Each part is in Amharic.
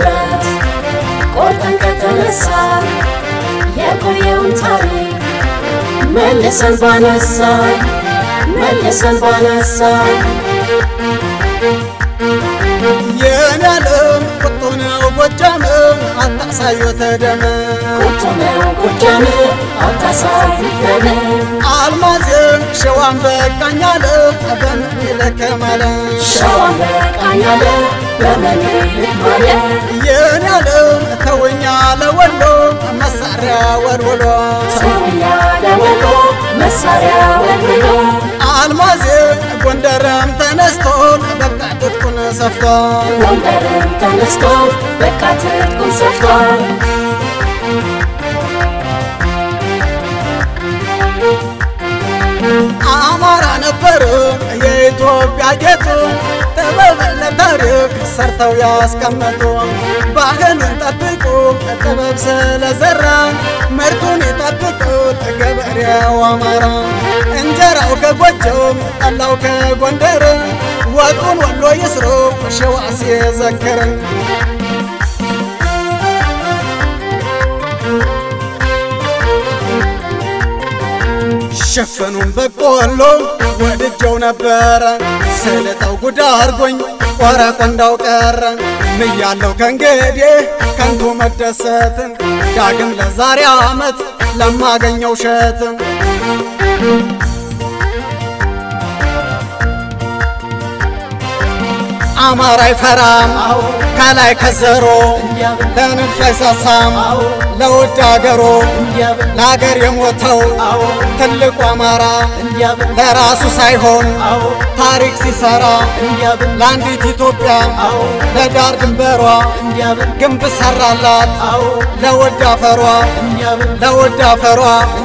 በህብረት ቆርጠን ከተነሳ የቆየውን ታሪክ መልሰን ባነሳ መልሰን ባነሳ የኔ ዓለም ቁጡ ነው ጎጃም አታሳዩት ደም ቁጡ ነው ጎጃም አታሳዩት ደም አልማዝ ሸዋን በቃኛለ በምን ይለከማለ ሸዋን በቃኛለ በምኒልክ ማለ የኔ ዓለም ተውኛ ለወሎ መሳሪያ ወልወሎ ሰውኛ ለወሎ መሳሪያ ወልሎ አልማዝ ጎንደርም ተነስቶ በቃ ትጥቁን ሰፍቶ ጎንደርም ተነስቶ በቃ ትጥቁን ሰፍቷል አማራ ነበር የኢትዮጵያ ጌጡ ጥበብ ለታሪክ ሰርተው ያስቀመጡ ባህሉን ጠብቁ ጥበብ ስለዘራ ምርቱን ይጠብቁ ገበሬው አማራ እንጀራው ከጎጆም ጠላው ከጎንደር ወጡን ወሎ ይስሩ ሸዋ ሲዘክርን ሸፈኑን በቆሎ ወድጀው ነበረ ስለጠው ጉዳ አርጎኝ ቆረቆንዳው ቀረ ምያለው ከእንግዲህ ከንቱ መደሰትን ዳግም ለዛሬ ዓመት ለማገኘው ሸትን አማራ አይፈራም ከላይ ከዘሮ ለንብሱ አይሳሳም ለውድ አገሮ ለአገር የሞተው ትልቁ አማራ ለራሱ ሳይሆን ታሪክ ሲሰራ ለአንዲት ኢትዮጵያ ለዳር ድንበሯ ግንብ ሰራላት ለውድ አፈሯ ለውድ አፈሯ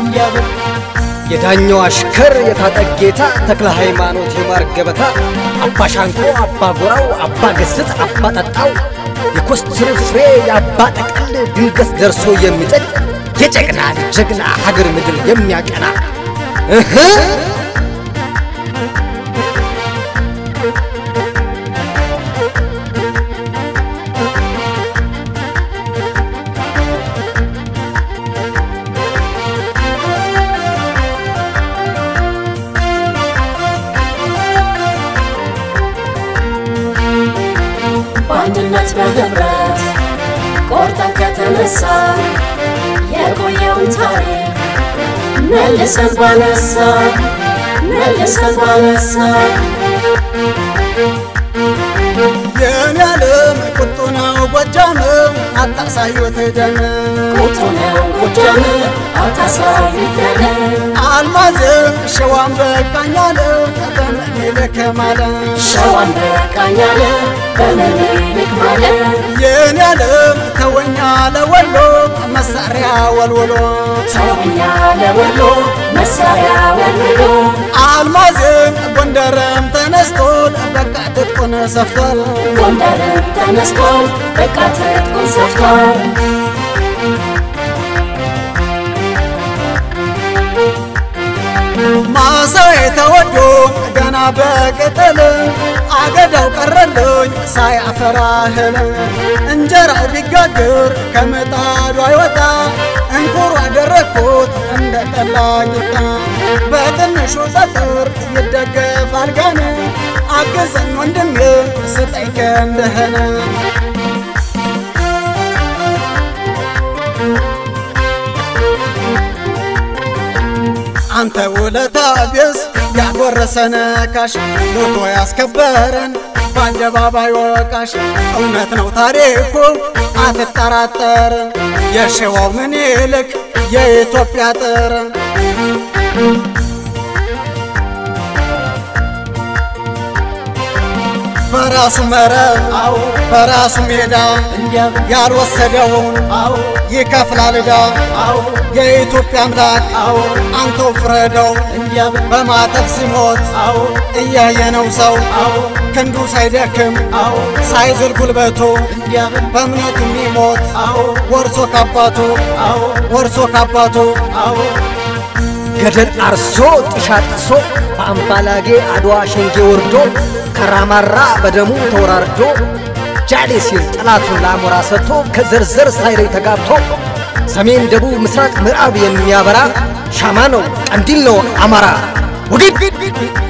የዳኛው አሽከር የታጠቅ ጌታ ተክለ ሃይማኖት የማር ገበታ አባ ሻንቆ አባ ጎራው አባ ገስጥ አባ ጠጣው የኮስትር ፍሬ የአባ ጠቅል ድንገት ደርሶ የሚጠቅ የጀግና ልጅ ጀግና ሀገር ምድር የሚያቀና እህ በአንድነት በህብረት ቆርጠን ከተነሳ የቆየውን ታሪክ መልሰን ባነሳ መልሰን ባነሳ የኔ ዓለም ቁጡ ነው ጎጃም አታሳዩት ደም ቁጡ ነው ጎጃም አታሳዩት ደም አልማዝ ሸዋን በቃኛለ በምኒልክ ማለ ሸዋን በቃኛለ በምኒልክ ማለ የኔ ዓለም ተወኛ ለወሎ መሳሪያ ወልወሎ ተውኛ ለወሎ መሳሪያ ወልሎ አልማዝ ጎንደርም ተነስቶ በቃ ትጥቁን ሰፍቷል ጎንደርም ተነስቶ በቃ ትጥቁን ሰፍቷል ማሳው የተወዶ ገና በቅጠል አገዳው ቀረልኝ ሳያፈራ እህል እንጀራው ቢጋግር ከምጣዱ አይወጣ እንኩሮ አደረግኩት እንደ ጠላኝታ በትንሹ ጠጥር ይደገፋል ጋን አግዘን ወንድሜ ስጠኝ ክንድህን አንተ ውለታ ቢስ ያጎረሰን ካሽ ሞቶ ያስከበረን በአደባባይ ወቃሽ እውነት ነው ታሪኩ አትጠራጠርን የሸዋው ምኒልክ የኢትዮጵያ ጥር በራሱ መረብ በራሱ ሜዳ ያልወሰደውን ይከፍላል ዕዳ የኢትዮጵያ አምላክ አንተው ፍረደው በማተብ ሲሞት እያየነው ሰው ክንዱ ሳይደክም ሳይዝል ጉልበቱ በእምነቱ የሚሞት ወርሶ ካባቱ ወርሶ ካባቱ ገደል አርሶ ጥሻ ጥሶ በአምባላጌ አድዋ ሸንጌ ወርዶ ከራማራ በደሙ ተወራርዶ ጃሌ ሲል ጠላቱን ለአሞራ ሰጥቶ ከዘርዘር ሳይለይ ተጋብቶ ሰሜን፣ ደቡብ፣ ምስራቅ፣ ምዕራብ የሚያበራ ሻማ ነው ቀንዲል ነው አማራ ወግድ